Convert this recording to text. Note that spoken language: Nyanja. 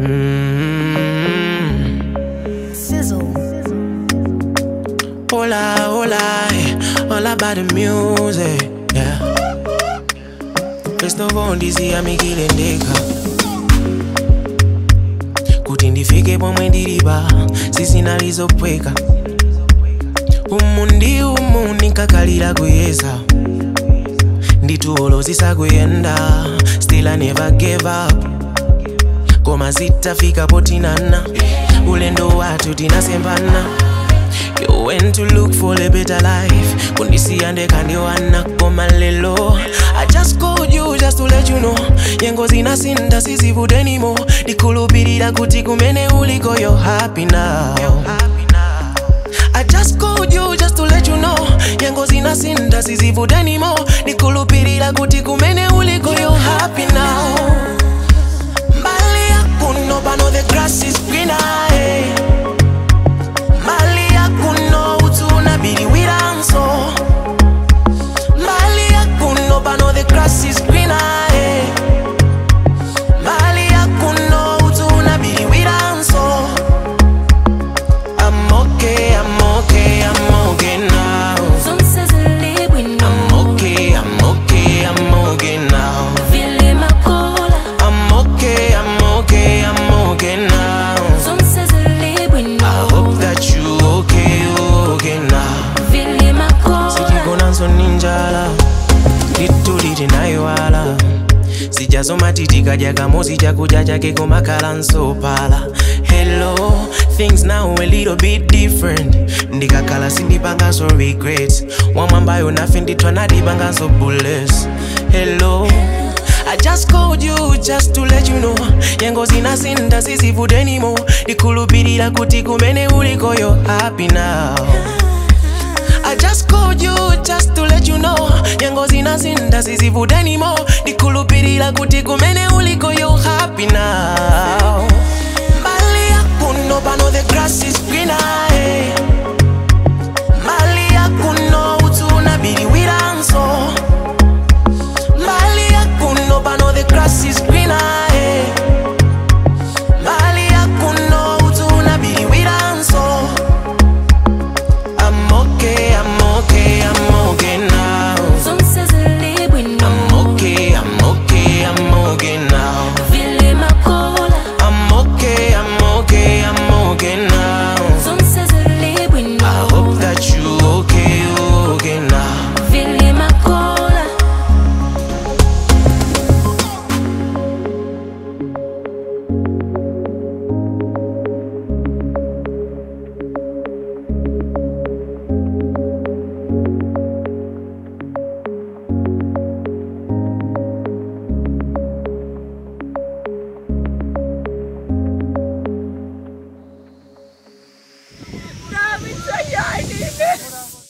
Mm. Sizzle. Hola, hola, eh, all about the music, yeah. Christopher ndizia mikilendeka kuti ndifike pomwe ndilipa sizinalizopweka umu ndi umu ndinkakalira kuyeza nditulo zisakuyenda still I never gave up koma zitafika potinana ulendo wathu tinasembana You went to look for a better life kundisiya ndekandiwana koma lelo I just called you just to let you know nyengo zinasinda sizivude anymore ndikhulupirira kuti kumene uliko you're happy now I just called you just to let you know nyengo zinasinda sizivude anymore ndikhulupirira kuti kumene uliko you're happy now mbali yakuno pano the grass is greener eh. mbali yakuno utuna biliwiranso mbali yakuno pano the grass is greener eh. mbali yakuno utuna biliwiranso I'm okay, I'm okay, I'm okay now. Zonse zilibwino. I'm okay, I'm okay, I'm okay now. Vile makola. I'm okay, I'm okay, I'm okay now. Zonse zilibwino. I hope that you okay, you okay now. Vile makola. sijigonanso ninjala lituliti nayiwala sijasoma titikadya kamozi chakudya chake komakhala nsopala hello things now a little bit different ndikakhala sindipanganso regrets wamwambayo nafe ndithwa nadipanganso bullets hello I just called you just to let you know nyengo zinasinda sizivude anymore ndikhulupirira kuti kumene uliko you're happy now I just called you just to let you know nyengo zinasinda sizivude anymore ndikhulupirira kuti kumene uliko you're happy now mbali yakuno pano the grass is greener eh. mbali yakuno utuna biliwiranso mbali yakuno pano the grass is greener eh. mbali yakuno utuna biliwiranso I'm okay, I'm okay, I'm okay now. Zonse zilibwino. I'm okay, I'm okay, I'm okay now. Vile makola. I'm okay, I'm okay, I'm okay now. Zonse zilibwino. I hope that you okay, you okay now. Vile makola. Grabe siya yan, Ines.